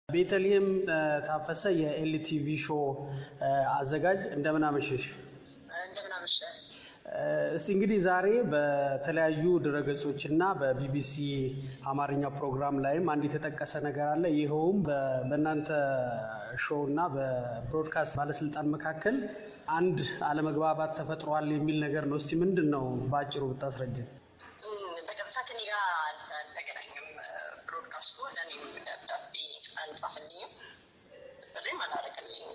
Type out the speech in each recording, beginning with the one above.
ቤተልሔም ታፈሰ የኤልቲቪ ሾው አዘጋጅ እንደምን አመሸሽ? እንደምን አመሸህ። እስቲ እንግዲህ ዛሬ በተለያዩ ድረገጾች እና በቢቢሲ አማርኛ ፕሮግራም ላይም አንድ የተጠቀሰ ነገር አለ። ይኸውም በእናንተ ሾው እና በብሮድካስት ባለስልጣን መካከል አንድ አለመግባባት ተፈጥሯል የሚል ነገር ነው። እስቲ ምንድን ነው በአጭሩ ብታስረጅን። በቀጥታ ከኔ ጋር አልተገናኘም። ብሮድካስቱ ለእኔም ደብዳቤ አልጻፈልኝም፣ ጥሪም አላደረገልኝም።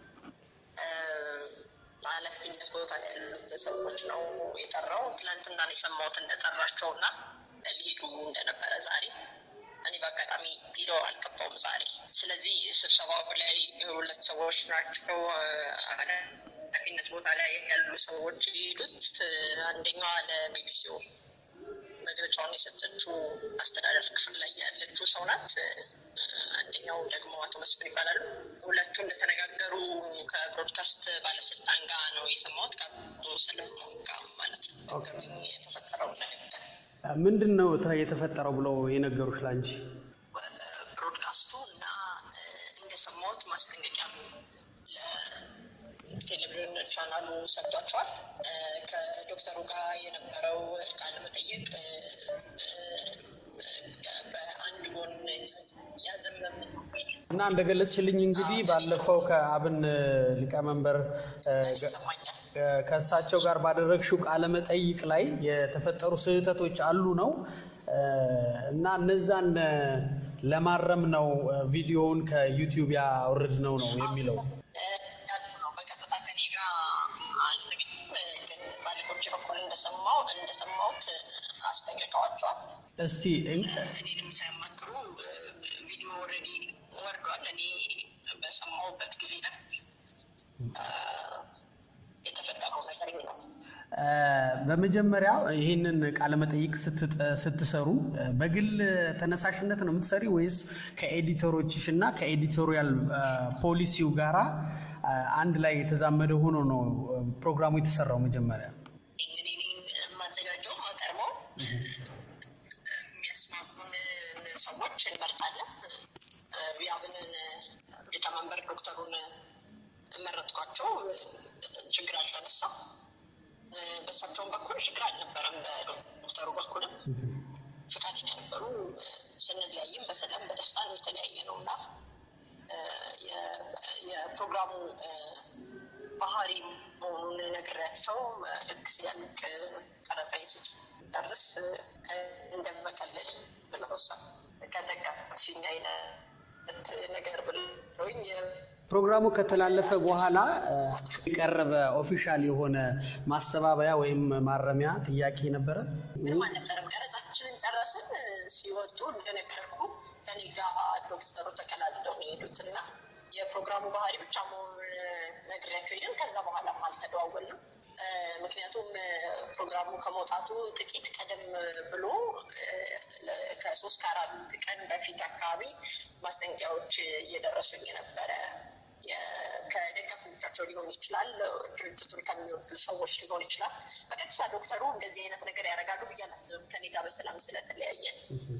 ኃላፊነት ቦታ ላይ ያሉት ሰዎች ነው የጠራው። ትናንትና ነው የሰማሁት እንደጠራቸው እና ሊሄዱ እንደነበረ ዛሬ እኔ በአጋጣሚ ቢሮ አልገባውም ዛሬ። ስለዚህ ስብሰባው ላይ ሁለት ሰዎች ናቸው ኃላፊነት ቦታ ላይ ያሉ ሰዎች የሄዱት። አንደኛዋ ለቢቢሲው መግለጫውን የሰጠችው አስተዳደር ክፍል ላይ ያለችው ሰው ናት። አንደኛው ደግሞ አቶ መስፍን ይባላሉ። ሁለቱ እንደተነጋገሩ ከብሮድካስት ባለስልጣን ጋር ነው የሰማሁት፣ ከአቶ ሰለሞን ጋር ማለት ነው። የተፈጠረው ነገር ምንድን ነው የተፈጠረው ብለው የነገሩሽ ላንቺ? ብሮድካስቱ እና እንደሰማሁት ማስጠንቀቂያ ለቴሌቪዥን ቻናሉ ሰጥቷቸዋል። ከዶክተሩ ጋር የነበረው ቃለ መጠየቅ በአንድ ጎን ያዘመም እና እንደገለጽሽልኝ እንግዲህ ባለፈው ከአብን ሊቀመንበር ይሰማኛል። ከእሳቸው ጋር ባደረግሽው ቃለ መጠይቅ ላይ የተፈጠሩ ስህተቶች አሉ ነው እና እነዛን ለማረም ነው ቪዲዮውን ከዩቲዩብ ያወርድ ነው ነው የሚለው። ያሉ ነው በቀጥታ ከኔ ጋር አልተገኙም፣ ግን ባለቆች በኩል እንደሰማው እንደሰማሁት አስጠንቅቀዋቸዋል። እስቲ እኔንም ሳያማክሩ ቪዲዮ ኦልሬዲ ወርዷል። እኔ በሰማሁበት ጊዜ ነው የተፈጠረው ነገር ነው። በመጀመሪያ ይህንን ቃለመጠይቅ ስትሰሩ በግል ተነሳሽነት ነው የምትሰሪ ወይስ ከኤዲተሮችሽ እና ከኤዲቶሪያል ፖሊሲው ጋራ አንድ ላይ የተዛመደ ሆኖ ነው ፕሮግራሙ የተሰራው? መጀመሪያ እኔ የማዘጋጀው ማቀርበው የሚያስማሙን ሰዎች እንመርጣለን። የአብንን ሊቀመንበር ዶክተሩን መረጥኳቸው። ችግር አልተነሳም። በእሳቸውም በኩል ችግር አልነበረም። በዶክተሩ በኩልም ፈቃደኛ ነበሩ። ስንለያይም በሰላም በደስታ ነው የተለያየ ነው እና የፕሮግራሙ ባህሪ መሆኑን ነግሬያቸው ልክ ሲያልቅ ቀረጻ ስጨርስ እንደመቀለል ብለው ከጠቀስሽኝ አይነት ነገር ብለውኝ ፕሮግራሙ ከተላለፈ በኋላ የቀረበ ኦፊሻል የሆነ ማስተባበያ ወይም ማረሚያ ጥያቄ ነበረ? ምንም አልነበረም። ቀረጻችንን ጨረስን። ሲወጡ እንደነገርኩ ከኔ ጋር ዶክተሩ ተቀላልለው ነው የሄዱት እና የፕሮግራሙ ባህሪ ብቻ መሆኑን ነግሬያቸው ሄድን። ከዛ በኋላም አልተደዋወልንም። ምክንያቱም ፕሮግራሙ ከመውጣቱ ጥቂት ቀደም ብሎ ከሶስት ከአራት ቀን በፊት አካባቢ ማስጠንቀቂያዎች እየደረሱኝ ነበረ። ከደጋፊዎቻቸው ሊሆን ይችላል፣ ድርጅቱን ከሚወዱ ሰዎች ሊሆን ይችላል። በቀጥታ ዶክተሩ እንደዚህ አይነት ነገር ያደርጋሉ ብዬ አላስብም። ከኔ ጋር በሰላም ስለተለያየን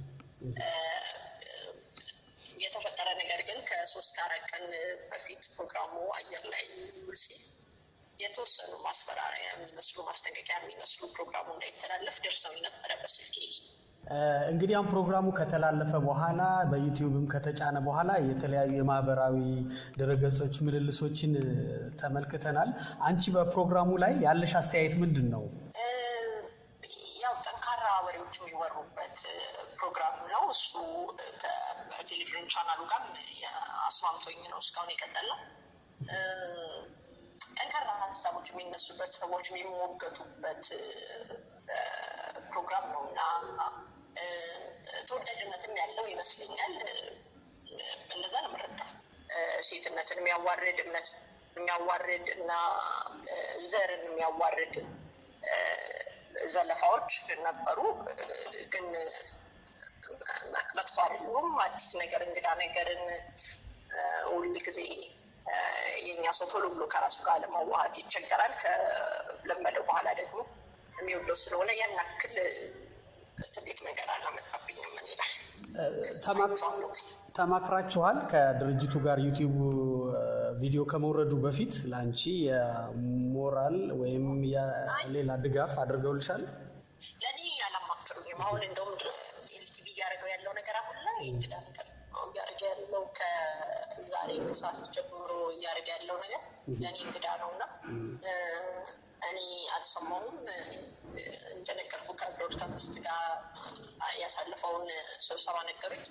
የተፈጠረ ነገር ግን ከሶስት ከአራት ቀን በፊት ፕሮግራሙ አየር ላይ ውል ሲል የተወሰኑ ማስፈራሪያ የሚመስሉ ማስጠንቀቂያ የሚመስሉ ፕሮግራሙ እንዳይተላለፍ ደርሰው ነበረ በስልኬ። እንግዲህ አሁን ፕሮግራሙ ከተላለፈ በኋላ በዩቲዩብም ከተጫነ በኋላ የተለያዩ የማህበራዊ ድረገጾች ምልልሶችን ተመልክተናል። አንቺ በፕሮግራሙ ላይ ያለሽ አስተያየት ምንድን ነው? ያው ጠንካራ ወሬዎች የሚወሩበት ፕሮግራም ነው። እሱ ከቴሌቪዥን ቻናሉ ጋር አስማምቶኝ ነው እስካሁን የቀጠለው። ጠንካራ ሀሳቦች የሚነሱበት ሰዎች የሚሞገቱበት ፕሮግራም ነው እና ተወዳጅነትም ያለው ይመስለኛል። እንደዛ ነው የምረዳው። ሴትነትን የሚያዋርድ እምነት የሚያዋርድ እና ዘርን የሚያዋርድ ዘለፋዎች ነበሩ፣ ግን መጥፎ አይደሉም። አዲስ ነገር እንግዳ ነገርን ሁል ጊዜ የእኛ ሰው ቶሎ ብሎ ከራሱ ጋር ለማዋሃድ ይቸገራል። ከለመደው በኋላ ደግሞ የሚወደው ስለሆነ ያን ያክል ትልቅ ነገር አላመጣብኝም። እኔ ላይ ተማክራችኋል? ከድርጅቱ ጋር ዩቲዩብ ቪዲዮ ከመውረዱ በፊት ለአንቺ የሞራል ወይም የሌላ ድጋፍ አድርገውልሻል? ለእኔ አላማክሩኝም። አሁን እንደውም ኤልቲቪ እያደረገው ያለው ነገር አሁን ላይ እንግዳ ነገር ነው እያደረገ ያለው ከዛሬ ከሰዓት ጀምሮ እያደረገ ያለው ነገር ለእኔ እንግዳ ነው እና እኔ አልሰማሁም። እንደነገርኩ ከብሮድካስት ጋር ያሳለፈውን ስብሰባ ነገሩኝ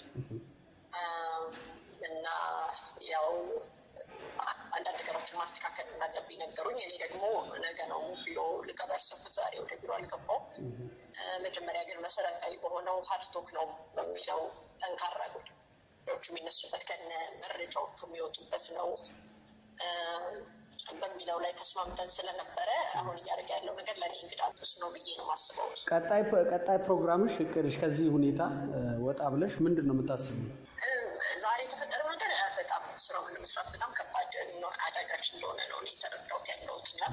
እና ያው አንዳንድ ነገሮችን ማስተካከል እንዳለብኝ ነገሩኝ። እኔ ደግሞ ነገ ነው ቢሮ ልገባ ያሰብኩት፣ ዛሬ ወደ ቢሮ አልገባውም። መጀመሪያ ግን መሰረታዊ በሆነው ሀርቶክ ነው በሚለው ጠንካራ ጉዳዮች የሚነሱበት ከነ መረጃዎቹ የሚወጡበት ነው በሚለው ላይ ተስማምተን ስለነበረ አሁን እያደረገ ያለው ነገር ለእኔ እንግዳ ስ ነው ብዬ ነው ማስበው። ቀጣይ ፕሮግራምሽ እቅድሽ ከዚህ ሁኔታ ወጣ ብለሽ ምንድን ነው የምታስበው? ዛሬ የተፈጠረው ነገር በጣም ስራውን ለመስራት በጣም ከባድ አዳጋች እንደሆነ ነው እኔ የተረዳሁት ያለሁት እና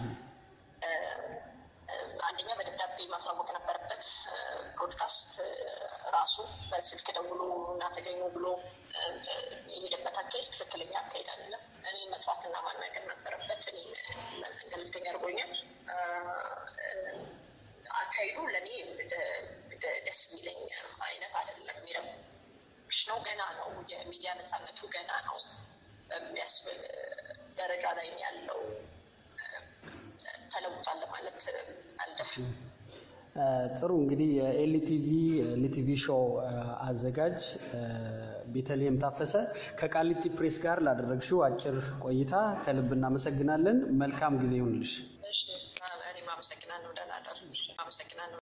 አንደኛ በደብዳቤ ማሳወቅ ነበረበት። ብሮድካስት ራሱ በስልክ ደውሎ እና ተገኙ ብሎ የሄደበት አካሄድ ትክክለኛ አካሄድ አይደለም። እኔ መጥራትና ማናገር ነበረበት። እኔ ገለልተኛ አድርጎኛል። አካሄዱ ለእኔ ደስ የሚለኝ አይነት አይደለም። የሚረብሽ ነው። ገና ነው። የሚዲያ ነፃነቱ ገና ነው በሚያስብል ደረጃ ላይ ያለው ተለውጧል ማለት አልደፍርም። ጥሩ እንግዲህ የኤልቲቪ ኤልቲቪ ሾው አዘጋጅ ቤተልሔም ታፈሰ ከቃሊቲ ፕሬስ ጋር ላደረግሽው አጭር ቆይታ ከልብ እናመሰግናለን። መልካም ጊዜ ይሁንልሽ። እኔም አመሰግናለሁ። ደህና እደር። አመሰግናለሁ።